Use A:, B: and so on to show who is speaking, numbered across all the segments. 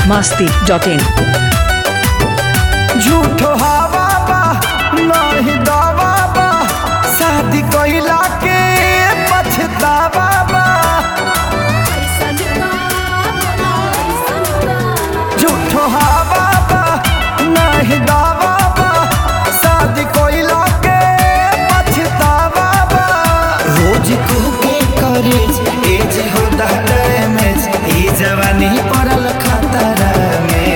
A: masti dot in.
B: झूठो हवा बा नहीं दवा बा शादी कइला के पछतावा बा झूठो हवा बा नहीं दवा बा शादी कइला के पछतावा बा रोज को के करे एज हो दहले में ई जवानी पड़ल खतरा में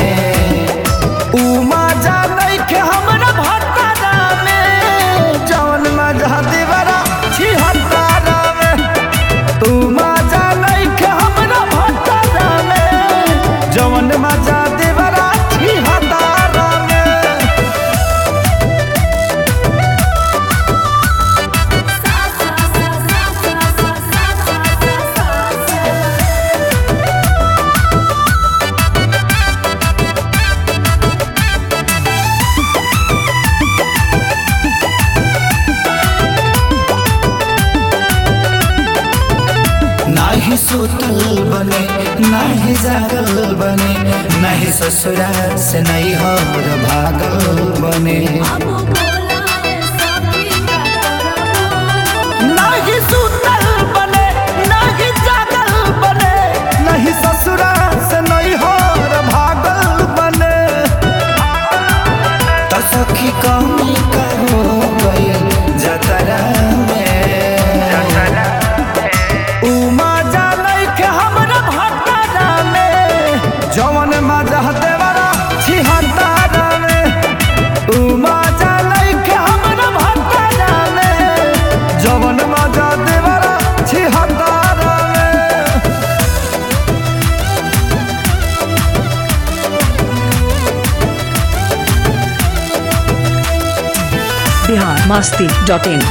B: उमा जा नइखे हमरा भटरा में जवन मजा देवरा छी हतारा में उमा जा नइखे हमरा भटरा में जवन मजा देवरा छी हतारा में नाही सुतल बने नाही जागल बने नाही ससुरा से नहीं हो भागल बने नाही सुतल बने नाही जागल बने नहीं ससुरा से नहीं हो भागल बने तो सखी कमी का हो गई जतरा में उमा जा नइखे हमरा भटरा में जवन मजा देवरा छी हतारा में उमा जा नइखे हमरा भटरा में जवन मजा देवरा छी हतारा में
A: Bihar masti dot in.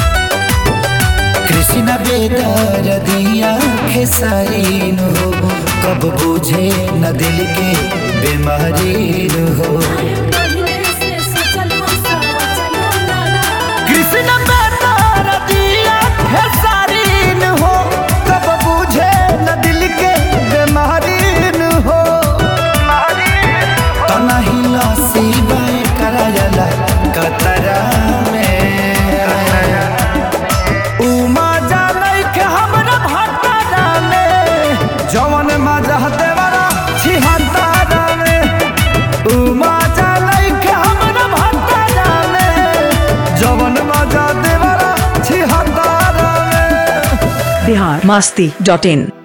B: Krishna बेदर दिया खेसारीन हो कब बुझे न दिल के बीमारी हो कृष्ण बेदर दिया खेसारीन हो कब बुझे न दिल के बीमारीन हो तनही लसी बाय करायला कतरा में उमा जा नइखे हमरा भटरा में जवन मजा देवरा छी हतारा में उमा जा नइखे हमरा भटरा में जवन मजा देवरा छी हतारा में
A: Bihar masti dot in.